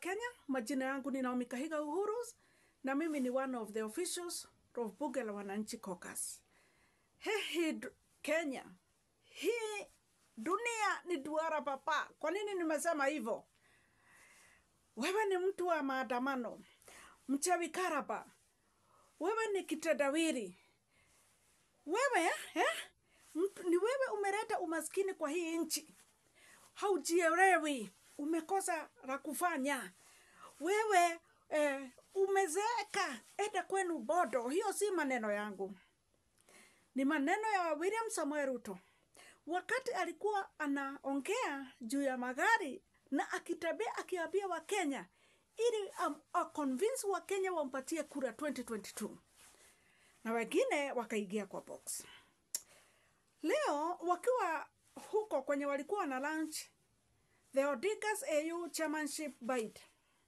Kenya. Majina yangu ni Naomi Kahiga Uhurus na mimi ni one of the officials of Bunge la Wananchi Caucus. Hii du- Kenya, hii dunia ni duara papa. Kwa nini nimesema hivyo? Wewe ni mtu wa maandamano, mchawi karaba, wewe ni kitendawili, wewe eh? Mtu- ni wewe umeleta umaskini kwa hii nchi haujielewi, umekosa la kufanya. Wewe eh, umezeeka, enda kwenu bodo. Hiyo si maneno yangu, ni maneno ya William Samoei Ruto wakati alikuwa anaongea juu ya magari na akitembea akiambia Wakenya ili um, aconvince Wakenya wampatie kura 2022 na wengine wakaingia kwa box. Leo wakiwa huko kwenye walikuwa na lunch the Odigas AU chairmanship bid,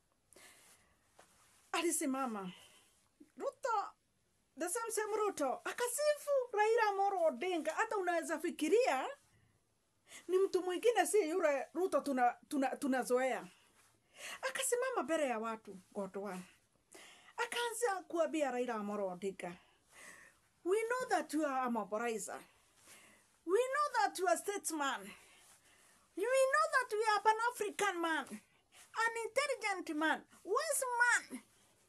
alisimama Ruto, the same same Ruto akasifu Raila Amolo Odinga. Hata unaweza fikiria ni mtu mwingine, si yule Ruto tunazoea tuna, tunazoea. Akasimama mbele ya watu Godwa, akaanza kuambia Raila Amolo Odinga, we know that you are a mobilizer We know that you are a statesman. We know that you are an African man, an intelligent man, wise man.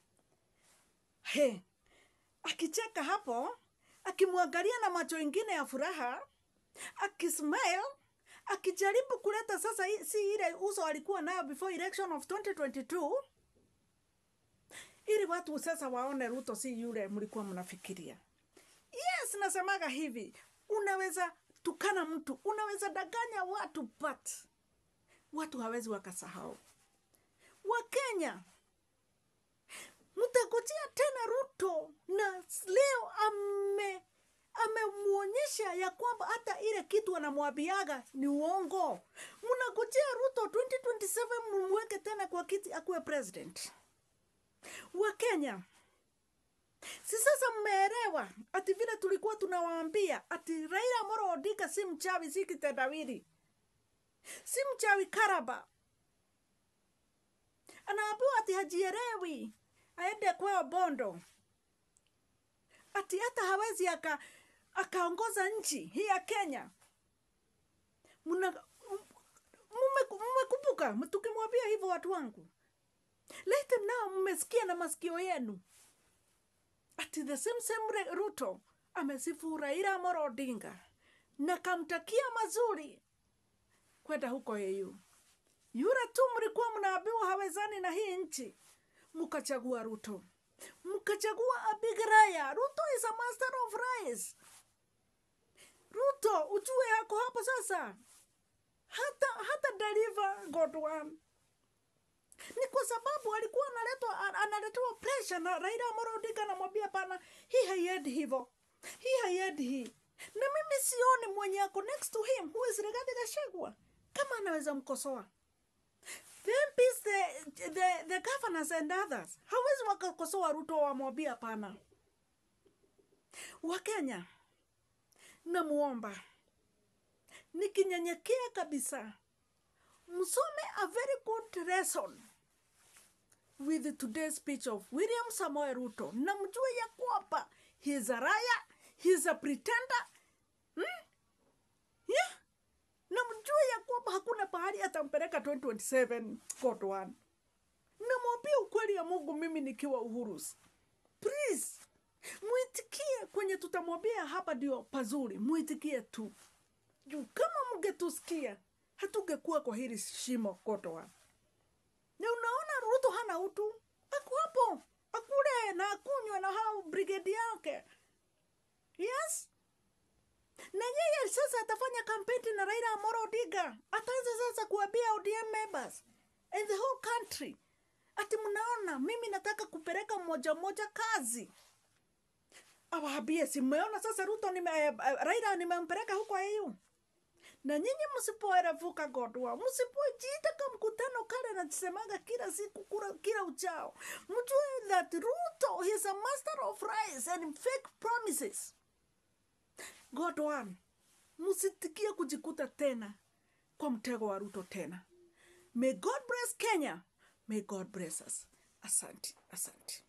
He, akicheka hapo, akimwangalia na macho ingine ya furaha, akismile, akijaribu kuleta sasa hii- si ile uso alikuwa nayo before election of 2022 ili watu sasa waone Ruto si yule mlikuwa mnafikiria. Yes, nasemaga hivi, unaweza tukana mtu, unaweza danganya watu, but watu hawezi wakasahau. Wakenya mtangojea tena Ruto, na leo ame amemwonyesha ya kwamba hata ile kitu anamwambiaga ni uongo. Mnangojea Ruto 2027 mumweke tena kwa kiti akuwe president. Wakenya, si sasa mmeelewa ati vile tulikuwa tunawaambia ati Raila Amolo Odinga si mchawi, si kitendawili, si mchawi karaba. Anaambiwa ati hajielewi, aende kwao Bondo, ati hata hawezi aka akaongoza nchi hii ya Kenya. Mna- mume- Mmekumbuka tukimwambia hivyo watu wangu, lete nao mmesikia na masikio yenu ati the same same Re- Ruto amesifu Raila Amolo Odinga na kamtakia mazuri kwenda huko EU. Yule tu mlikuwa mnaambiwa hawezani na hii nchi, mkachagua Ruto, mkachagua Abig Raya. Ruto is a master of lies. Ruto ujue yako hapo sasa, hata hata deliver God one ni kwa sababu alikuwa analetwa an- analetewa pressure na Raila Amolo Odinga anamwambia pana, hii haiendi hivyo, hii haiendi hii, na mimi sioni mwenye ako next to him who is Rigathi Gachagua kama anaweza mkosoa the MPs, the, the, the governors and others hawezi wakakosoa Ruto wamwambia hapana. Wakenya, namuomba nikinyenyekea kabisa, msome a very good lesson with today's speech of William Samoei Ruto na mjue ya kwamba he is a liar, he is a pretender hmm? yeah? na mjue ya kwamba hakuna pahali atampeleka 2027 God one. Namwambia ukweli ya Mungu, mimi nikiwa Uhurus, please mwitikie kwenye tutamwambia hapa ndio pazuri, mwitikie tu juu kama mngetusikia hatungekuwa kwa hili shimo God one. Na unaona Ruto hana utu, ako hapo akule na akunywe na hao brigade yake. Yes, na yeye sasa atafanya kampeni na Raila Amolo Odinga, ataanza sasa kuambia ODM members and the whole country ati mnaona, mimi nataka kupeleka mmoja mmoja kazi awaambie, si mmeona sasa Ruto nime, eh, Raila nimempeleka huko EU na nyinyi msipoerevuka Godwa, msipojiita ka mkutano kale nasemaga kila siku kura, kila uchao, mjue that Ruto is a master of lies and fake promises. God one, msitikie kujikuta tena kwa mtego wa Ruto tena. May God bless Kenya. may god bless us asante asante